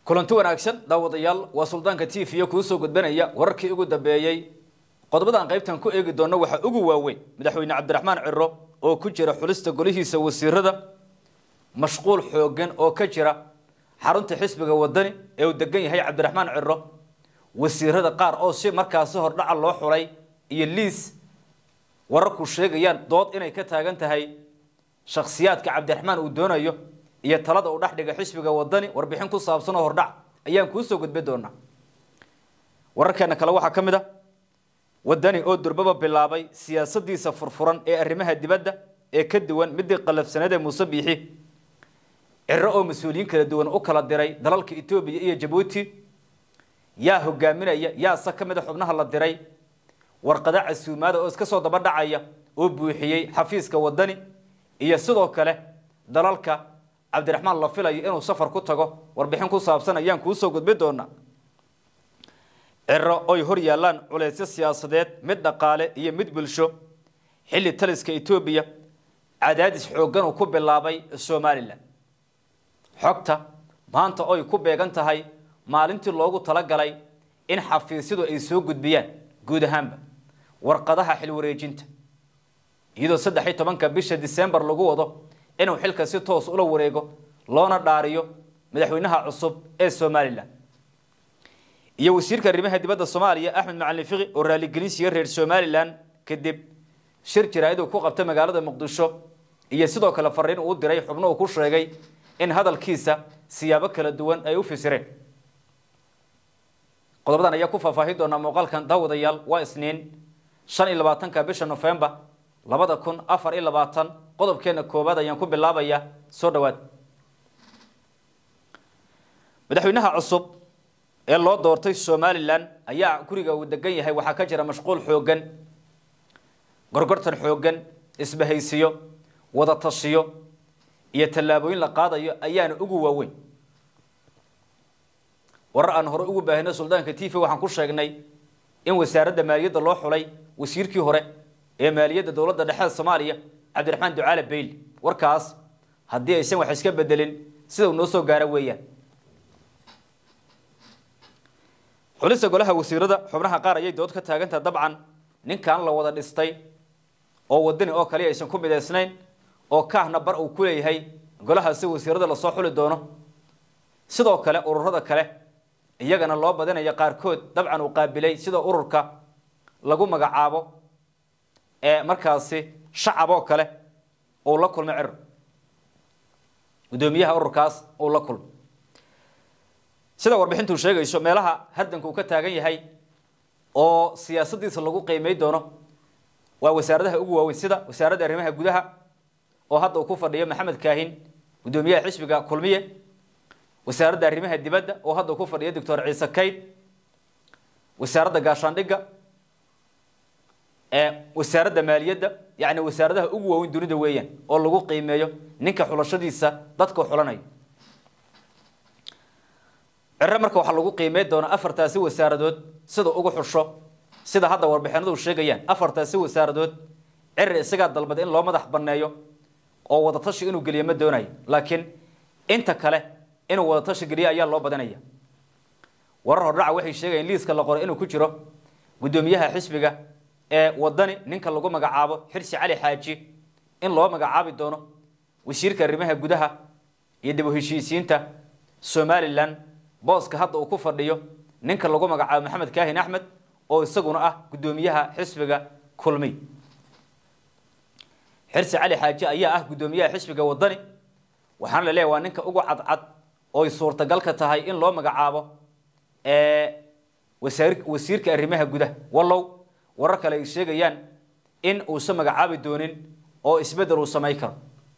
kulanti wanaagsan daawadayaal waa suldaanka t v kuu soo gudbanaya wararkii ugu dambeeyey qodobadan qaybtan ku eegi doona waxaa ugu waaweyn madaxweyne cabdiraxmaan ciro oo ku jira xulista golihiisa wasiirada mashquul xoogan oo ka jira xarunta xisbiga wadani ee uu degan yahay cabdiraxmaan ciro wasiirada qaar oo si markaasi hordhaca loo xulay iyo liis wararku sheegayaan dood inay ka taagan tahay shakhsiyaadka cabdiraxmaan uu doonayo iyo talada uu dhexdhiga xisbiga wadani warbixin ku saabsan oo hordhac ayaan kuusoo gudbi doonaa wararkeena kale waxaa ka mid a wadani oo durbaba bilaabay siyaasadiisa furfuran ee arrimaha dibadda ee ka duwan midii qalafsaneed ee muuse biixi ciro oo mas-uuliyiin kala duwan u kala diray dalalka etoobiya iyo jabuuti yaa hogaaminaya yaase ka mid a xubnaha la diray warqado casuumaada oo iska soo daba dhacaya oo buuxiyey xafiiska wadani iyo sidoo kale dalalka cabdiraxmaan la filayo inuu safar ku tago warbixin ku saabsan ayaan kuusoo gudbi doonaa ciro oy hor yaallaan culeysyo siyaasadeed mid dhaqaale iyo mid bulsho xilli taliska etoobiya cadaadis xooggan uu ku bilaabay somalilan xogta maanta oy ku beegan tahay maalintii loogu talagalay in xafiisyadu ay soo gudbiyaan guud ahaanba warqadaha xilwareejinta iyadoo saddex iyo tobanka bisha disembar lagu wado inuu xilka si toos ula wareego loona dhaariyo madaxweynaha cusub ee somalilan iyo wasiirka arrimaha dibadda soomaaliya axmed macalin fiqi oo raaligelin siiye reer somalilan kadib shir jaraa'id uu ku qabtay magaalada muqdisho iyo sidoo kale fariin uu diray xubno uu ku sheegay in hadalkiisa siyaabo kala duwan ay u fasireen qodobadan ayaa ku faahfaahin doonaa muuqaalkan daawadayaal waa isniin shan iyo labaatanka bisha nofembar labada kun afar iyo labaatan qodobkeena koowaad ayaan ku bilaabaya soo dhawaad madaxweynaha cusub ee loo doortay somalilan ayaa guriga uu degan yahay waxaa ka jira mashquul xoogan gorgortan xoogan isbahaysiyo wada tashiyo iyo tallaabooyin la qaadayo ayaana ugu waaweyn warar aan hore ugu baahino suldaanka t v waxaan ku sheegnay in wasaaradda maaliyadda loo xulay wasiirkii hore ee maaliyadda dowladda dhexe soomaaliya cabdiraxmaan ducaale bayl warkaas haddii aysan wax iska bedelin sida uu noo soo gaaro weeyaan xulista golaha wasiirada xubnaha qaar ayay dood ka taagantaha dabcan ninkan la wada dhistay oo wadani oo kaliya aysan ku midaysnayn oo kaahna bar uu ku leeyahay golahaasi wasiirada lasoo xuli doono sidoo kale ururada kale iyagana loo badinayo qaarkood dabcan uu qaabilay sida ururka lagu magacaabo ee markaasi shacab oo kale uu la kulmay ciro guddoomiyaha ururkaas uu la kulmay sida warbixintuu sheegayso meelaha hardanka uu ka taagan yahay oo siyaasadiisa lagu qiimay doono waa wasaaradaha ugu waaweyn sida wasaaradda arrimaha gudaha oo hadda uu ku fadhiyo maxamed kaahin guddoomiyaha xisbiga kulmiye wasaaradda arrimaha dibadda oo hadda uu ku fadhiyo doctor ciise kayd wasaaradda gaashaandhigga wasaaradda maaliyadda yani wasaaradaha ugu waaweyn dunida weeyaan oo lagu qiimeeyo ninka xulashadiisa dadka xulanayo ciro marka waxaa lagu qiimey doonaa afartaasi wasaaradood sida ugu xusho sida hadda warbixinadu sheegayaan afartaasi wasaaradood ciri isagaa dalbada in loo madax baneeyo oo wadatashi inuu geliyo ma doonayo laakiin inta kale inuu wadatashi geliyo ayaa loo badinaya warar hordhaca waxay sheegayaan liiska la qoray inuu ku jiro guddoomiyaha xisbiga ee wadani ninka lagu magacaabo xirsi cali xaaji in loo magacaabi doono wasiirka arrimaha gudaha iyo dib u heshiisiinta somalilan booska hadda uu ku fadhiyo ninka lagu magacaabo maxamed kaahin axmed oo isaguna ah guddoomiyaha xisbiga kulmiy xirsi cali xaaji ayaa ah guddoomiyaha xisbiga wadani waxaana la leeyahy waa ninka ugu cadcad ooy suurtagalka tahay in loo magacaabo wasiirka arrimaha gudaha wallow warar kale ay sheegayaan in uusan magacaabi doonin oo isbedel uu samay karo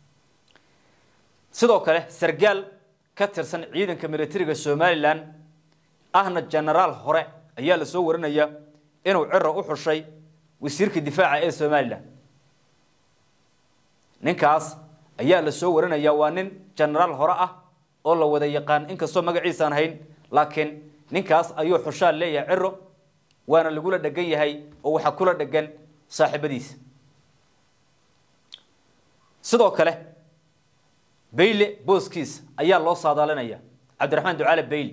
sidoo kale sargaal ka tirsan ciidanka militariga somalilan ahna genaraal hore ayaa la soo warinaya inuu ciro u xushay wasiirka difaaca ee somalilan ninkaas ayaa la soo warinaya waa nin genaraal hore ah oo la wada yaqaan inkastoo magaciisaan hayn laakiin ninkaas ayuu xushaan leeyahay ciro waana lagula dhegan yahay oo waxaa kula dhegan saaxiibadiisa sidoo kale bayle booskiis ayaa loo saadaalinaya cabdiraxmaan ducaale bayli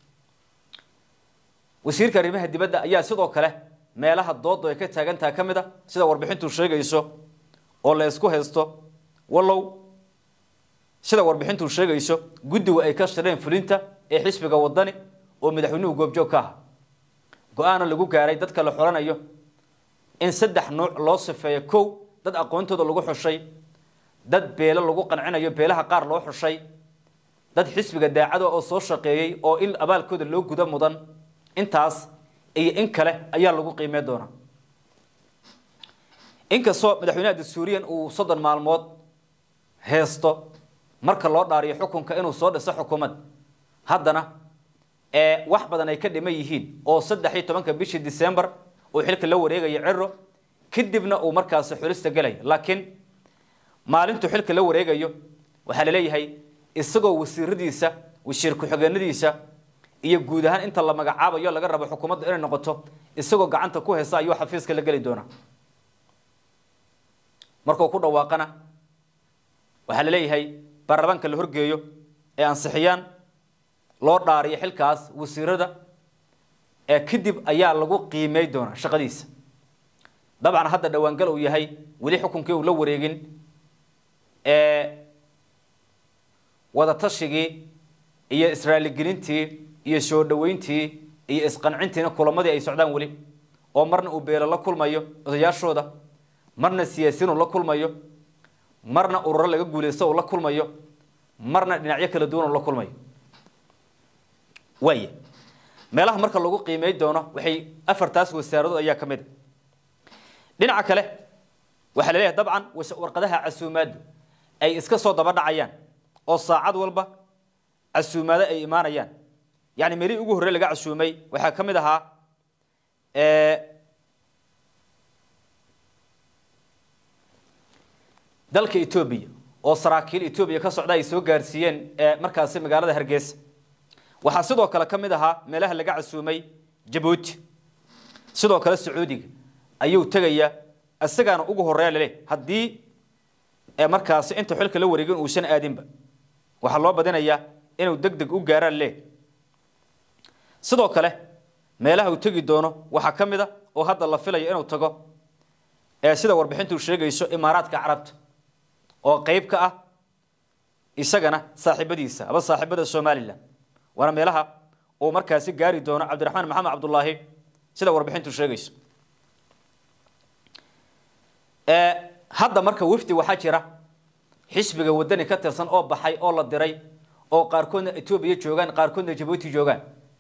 wasiirka arrimaha dibadda ayaa sidoo kale meelaha doodu ay ka taagan tahay ka mid a sida warbixintu sheegayso oo la isku haysto wallow sida warbixintu sheegayso guddigu ay ka shireen fulinta ee xisbiga wadani oo madaxweynuhu goobjoog ka aha go-aana lagu gaaray dadka la xoranayo in saddex nuuc loo sifeeyo kow dad aqoontooda lagu xushay dad beelo lagu qancinayo beelaha qaar loo xushay dad xisbiga daacada oo soo shaqeeyey oo in abaalkooda loo guda mudan intaas iyo in kale ayaa lagu qiimey doonaa inkastoo madaxweynaha dastuuriyan uu soddon maalmood heesto marka loo dhaariyo xukunka inuu soo dhiso xukuumad haddana ee wax badan ay ka dhiman yihiin oo saddex iyo tobanka bishii december uu xilka la wareegayo ciro kadibna uu markaasi xulista gelaya laakiin maalintuu xilka la wareegayo waxaa laleeyahay isagoo wasiiradiisa wasiir ku-xigeenadiisa iyo guud ahaan inta la magacaabayo laga rabo xukuumadda inay noqoto isagoo gacanta ku heysa ayuu xafiiska la geli doonaa markuu ku dhawaaqana waxaa la leeyahay baarlamaanka la horgeeyo ee ansixiyaan loo dhaariyo xilkaas wasiirada ee kadib ayaa lagu qiimey doonaa shaqadiisa dabcan hadda dhawaangal uu yahay weli xukunkii uu la wareegin ee wadatashyigii iyo israaligelintii iyo soo dhaweyntii iyo isqancintiina kulamadii ay socdaan weli oo marna uu beelo la kulmayo odayaashooda marna siyaasiyiin uu la kulmayo marna ururo laga guulaysto uu la kulmayo marna dhinacyo kala duwan uu la kulmayo waaya meelaha marka lagu qiimey doono waxay afartaas wasaaradood ayaa ka mid a dhinaca kale waxaa la leeyahay dabcan warqadaha casuumaaddu ay iska soo daba dhacayaan oo saacad walba casuumaado ay imaanayaan yani meelihii ugu horrey laga casuumay waxaa ka mid ahaa dalka etoobiya oo saraakiil etoobiya ka socda ay soo gaarsiiyeen markaasi magaalada hargeysa waxaa sidoo kale ka mid ahaa meelaha laga casuumay jabuuti sidoo kale sacuudiga ayuu tegayaa isagaana ugu horeeya lale haddii markaasi inta xilka la wareegin uusan aadinba waxaa loo badinayaa inuu deg deg u gaaraan le sidoo kale meelaha uu tegi doono waxaa ka mid a oo hadda la filayo inuu tago sida warbixintu sheegayso imaaraadka carabta oo qeyb ka ah isagana saaxiibadiisa aba saaxiibada somalilan waana meelaha uu markaasi gaari doono cabdiraxmaan maxamed cabdulaahi sida warbixintu sheegayso hadda marka wafdi waxaa jira xisbiga wadani ka tirsan oo baxay oo la diray oo qaarkoodna etoobiya joogaan qaarkoodna jabuuti joogaan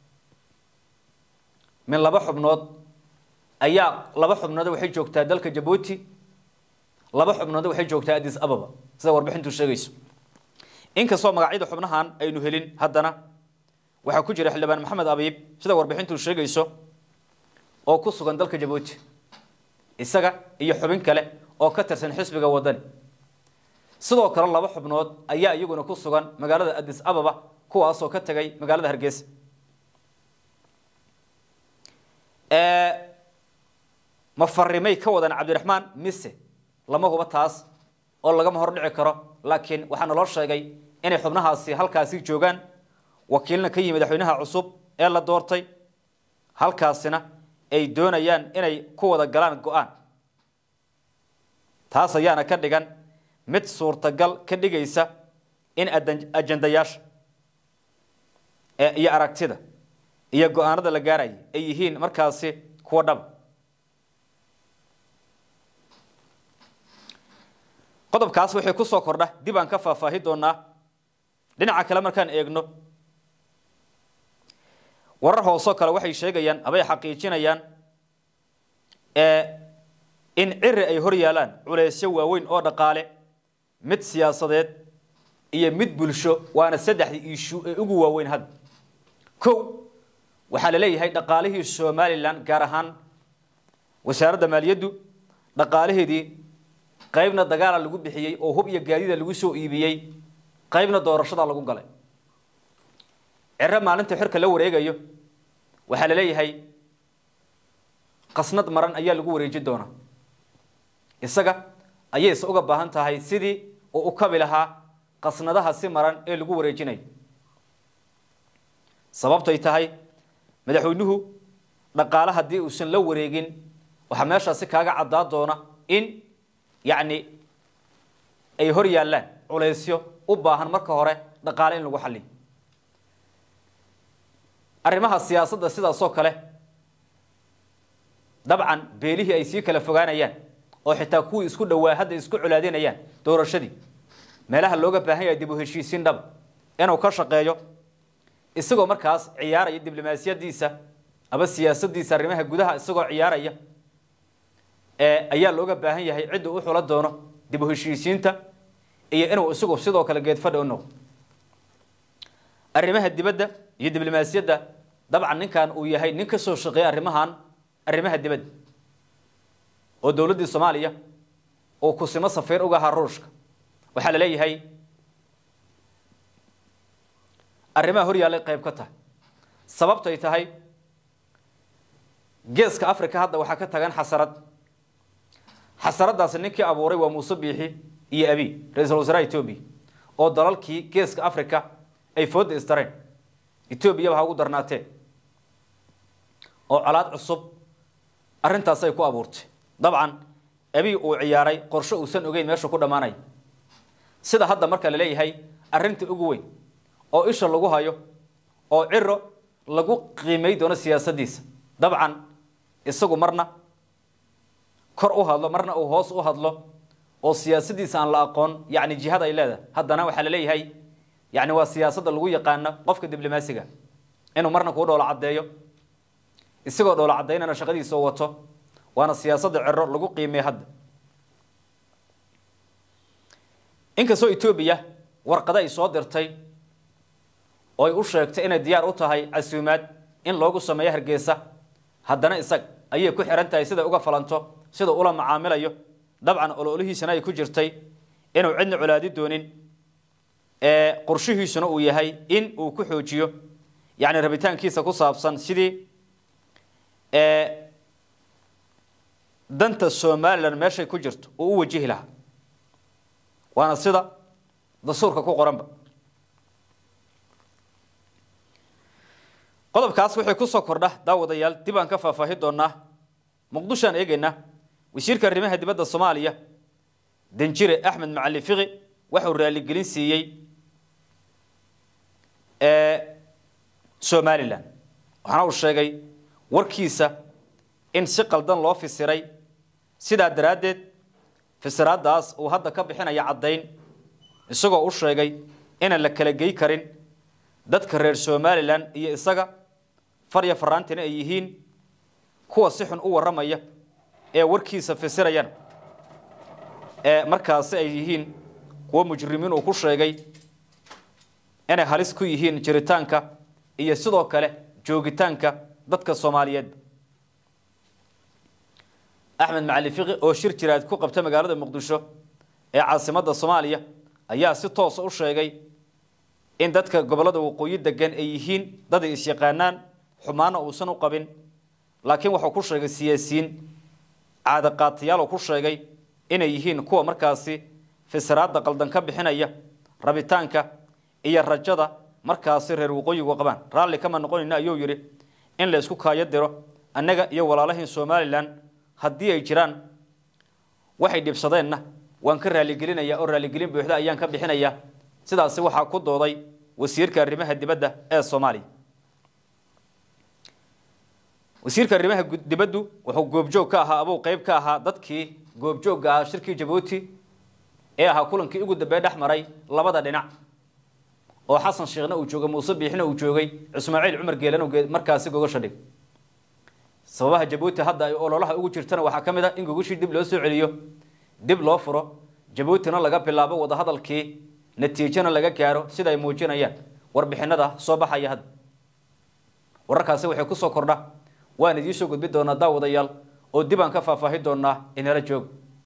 min laba xubnood ayaa laba xubnood waxay joogtaa dalka jabuuti laba xubnood waxay joogtaa addis ababa sida warbixintu sheegayso inkastoo magacyada xubnahan aynu helin haddana waxaa ku jira xildhibaan maxamed abiib sida warbixintu sheegayso oo ku sugan dalka jabuuti isaga iyo xubin kale oo ka tirsan xisbiga wadani sidoo kale laba xubnood ayaa iyaguna ku sugan magaalada addis ababa kuwaasoo ka tegay magaalada hargeysa ma farimay ka wadan cabdiraxmaan mise lama huba taas oo lagama hor dhici karo laakiin waxaa naloo sheegay inay xubnahaasi halkaasi joogaan wakiilna ka yimi madaxweynaha cusub ee la doortay halkaasina ay doonayaan inay ku wada galaan go-aan taas ayaana ka dhigan mid suurtagal ka dhigaysa in ajandayaasha iyo aragtida iyo go-aanada la gaaraya ay yihiin markaasi kuwa dhaba qodobkaas waxay ku soo kordha dib aan ka faahfaahi doonaa dhinaca kale markaan eegno warar hoosoo kale waxay sheegayaan abay xaqiijinayaan in ciri ay hor yaalaan culeysyo waaweyn oo dhaqaale mid siyaasadeed iyo mid bulsho waana saddexdii iishu ee ugu waaweyn hadda kow waxaa la leeyahay dhaqaalihii somalilan gaar ahaan wasaaradda maaliyaddu dhaqaalaheedii qaybna dagaala lagu bixiyey oo hub iyo gaadida lagu soo iibiyey qaybna doorashada lagu galay ciro maalinta xirka la wareegayo waxaa la leeyahay qasnad maran ayaa lagu wareeji doonaa isaga ayayse uga baahan tahay sidii uu u kabi lahaa qasnadaha si maran ee lagu wareejinayo sababtay tahay madaxweynuhu dhaqaale haddii uusan la wareegin waxaa meeshaasi kaaga caddaa doona in yacni ay hor yaallaan culaysyo u baahan marka hore dhaqaale in lagu xalliyo arrimaha siyaasadda sidaasoo kale dabcan beelihii ay sii kala fogaanayaan oo xitaa kuwii isku dhowaa hadda isku colaadinayaan doorashadii meelaha looga baahan yahay dib u heshiisiin dhaba inuu ka shaqeeyo isagoo markaas ciyaaraya diblomaasiyadiisa aba siyaasadiisa arrimaha gudaha isagoo ciyaaraya ayaa looga baahan yahay cidda u xula doono dib u heshiisiinta iyo inuu isagu sidoo kale geedfadha u noqdo arrimaha dibadda iyo diblomaasiyadda dabcan ninkan uu yahay nin ka soo shaqeeya arrimahan arrimaha dibadda oo dowladdii soomaaliya uu kusimo safiir uga ahaa ruushka waxaa la leeyahay arrimaha hor yaallay qayb ka tahay sababtay tahay geeska africa hadda waxaa ka tagan xasarad xasaraddaasi ninkii abuuray waa muuse biixi iyo abi ra-iisul wasaaraha etoobiya oo dalalkii geeska africa ay fooda istareen etoobiyaba ha ugu darnaatee oo colaad cusub arrintaas ay ku abuurtay dabcan abi uu ciyaaray qorshe uusan ogeyn meesha ku dhammaanaya sida hadda marka la leeyahay arrinta ugu weyn oo isha lagu hayo oo ciro lagu qiimay doono siyaasaddiisa dabcan isagu marna kor u hadlo marna uu hoos u hadlo oo siyaasadiisa aan la aqoon yani jihad ay leedahay haddana waxaa la leeyahay yani waa siyaasadda lagu yaqaano qofka diblomaasiga inuu marna kuu dhoola caddeeyo isagoo dhoola caddaynana shaqadiisa wato waana siyaasadda cero lagu qiimey hadda inkastoo etoobiya warqado ay soo dirtay oo ay u sheegtay inay diyaar u tahay casuumaad in loogu sameeyo hargeysa haddana isag ayay ku xihan tahay siday uga falanto sida ula macaamilayo dabcan ololihiisana ay ku jirtay inuu cidna colaadi doonin qorshihiisuna uu yahay in uu ku xoojiyo yani rabitaankiisa ku saabsan sidii danta somalilan meeshay ku jirto uu u wajihi lahaa waana sida dastuurka ku qoranba qodobkaas waxay kusoo kordha daawadayaal dib aan ka faahfaahi doonaa muqdishoaan eegeynaa wasiirka arrimaha dibadda soomaaliya danjire axmed macali fiqi waxuu raaligelin siiyey somalilan waxaana uu sheegay warkiisa in si qaldan loo fisiray sidaa daraaddeed fisiraadaas uu hadda ka bixinaya caddayn isagoo u sheegay inaan la kala gey karin dadka reer somalilan iyo isaga farya faraantina ay yihiin kuwa si xun u warramaya ee warkiisa fisirayana ee markaasi ay yihiin kuwo mujrimiin uu ku sheegay inay halis ku yihiin jiritaanka iyo sidoo kale joogitaanka dadka soomaaliyeed axmed macali fiqi oo shir jiraad ku qabta magaalada muqdisho ee caasimadda soomaaliya ayaa si toosa u sheegay in dadka gobollada waqooyi degan ay yihiin dad ay isyaqaanaan xumaana uusan u qabin laakiin wuxuu ku sheegay siyaasiyiin caadaqaatayaal uu ku sheegay inay yihiin kuwa markaasi fisiraadda qaldan ka bixinaya rabitaanka iyo rajada markaasi reer waqooyigu qabaan raalli kama noqonayna ayuu yidhi in la isku kaayo diro annaga iyo walaalahiin somalilan haddii ay jiraan waxay dhibsadeenna waan ka raaligelinayaa oo raaligelin buuxda ayaan ka bixinayaa sidaasi waxaa ku dooday wasiirka arrimaha dibadda ee soomaaliya wasiirka arrimaha dibaddu wuxuu goobjoog ka ahaa abuu qeyb ka ahaa dadkii goobjoogga ahaa shirkii jabuuti ee ahaa kulankii ugu dambey dhex maray labada dhinac oo xasan sheekhna uu joogay muuse biixina uu joogay ismaaciil cumar geelana markaasi gogasha dhig sababaha jabuuti hadda ay ololaha ugu jirtana waxaa ka mid ah in gogashii dib loo soo celiyo dib loo furo jabuutina laga bilaabo wadahadalkii natiijana laga gaaro sida ay muujinayaan warbixinada soo baxaya hadda wararkaasi waxay kusoo kordha waan idiin soo gudbi doonaa daawadayaal oo dib aan ka faahfaahi doonaa inala joog